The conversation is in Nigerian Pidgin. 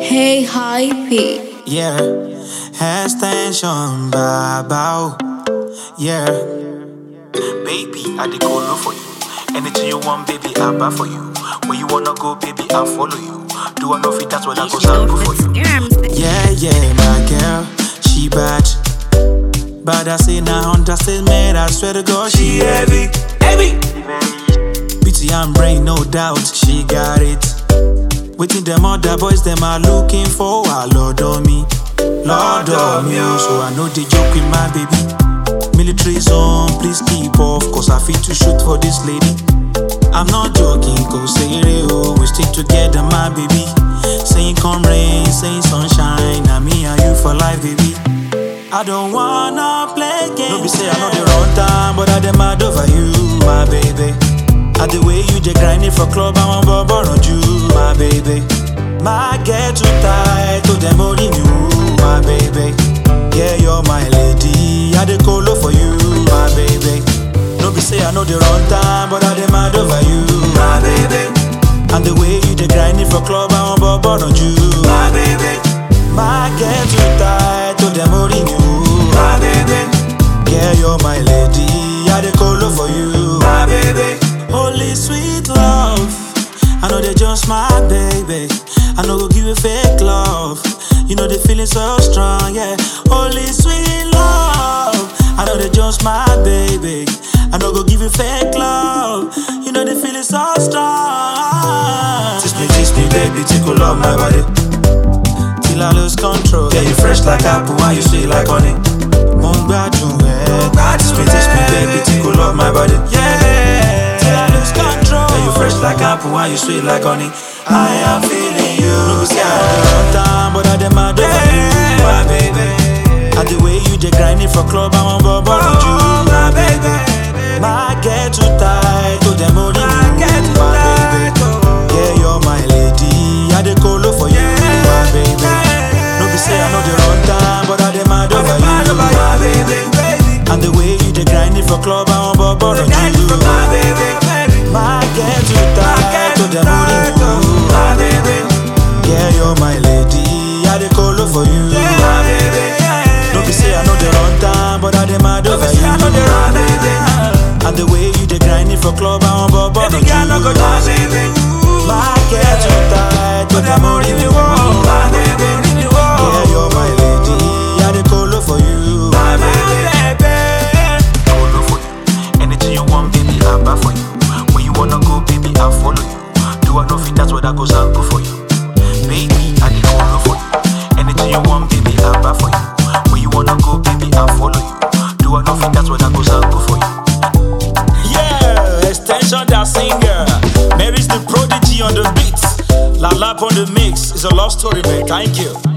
Hey, hypey. Yeah, extension, baba. Yeah, baby, I dey go look for you. Anything you want, baby, I buy for you. Where you wanna go, baby, I follow you. Do I know if that's what I go sample for you? Yeah, yeah, my girl, she bad. But I say now understatement, I swear to God, she heavy, heavy. Beauty and brain, no doubt, she got it. Waiting them other boys, them are looking for a Lord on me. Lord on me, oh, so I know they joke with my baby. Military zone, please keep off, cause I feel to shoot for this lady. I'm not joking, cause say it, oh, we stick together, my baby. Saying come rain, saying sunshine, now me and you for life, baby. I don't wanna play games. No be say I know the wrong time, but I dem mad over you, my baby. I the way you dey grind it for club, I want bubble on you, my baby. My get too tight to them only you, my baby. Yeah, you're my lady. I dey colo for you, my baby. No be say I know the wrong time, but I dem mad over you, my baby. And the way you dey grind it for club, I want bubble on you, my baby. My get too tight to them only you, my baby. Yeah, you're my lady. I dey colo for you, my baby. Holy sweet love. I know they just my baby. I know go give you fake love. You know the feeling so strong, yeah. Holy sweet love. I know they just my baby. I know go give you fake love. You know the feeling so strong. Teach me, teach me, baby, tickle love my body. Till I lose control. Yeah, you fresh like apple and you sweet like honey. Mo ń gbádùn ẹ̀. Teach me, teach me, baby, tickle love my body. Yeah. Till I lose control. Yeah, you fresh like apple and you sweet like honey. I am feeling you. No be say I know the wrong time, but I dem mad over you, my baby. And the way you dey grind it for club, I want bubble on you, my baby. My get too tight, to them only you, my baby. Yeah, you're my lady. I dey colo for you, my baby. No be say I know the wrong time, but I dem mad over you, my baby. And the way you dey grind it for club, I want bubble on you, my baby. My get too tight, to them only you, my baby. Yeah, you're my lady. I dey colo for you, my baby. No be say I know the wrong time, but I dem mad over you, my baby. And the way you dey grind it for club, I want bubble on you, my baby. My get too tight, to them only you, my baby. Yeah, you're my lady. I dey colo for you, my baby. Colo for you. Anything you want, baby, I buy for you. Where you wanna go, baby, I follow you. Do I know fit that's what I go sample for you? Baby, I dey colo for you. Anything you want, baby, I buy for you. Where you wanna go, baby, I follow you. Do I know fit that's what I go sample for you? Yeah, extension that singer. Mary's the prodigy on the beat. La Lap on the mix. It's a love story, man. Thank you.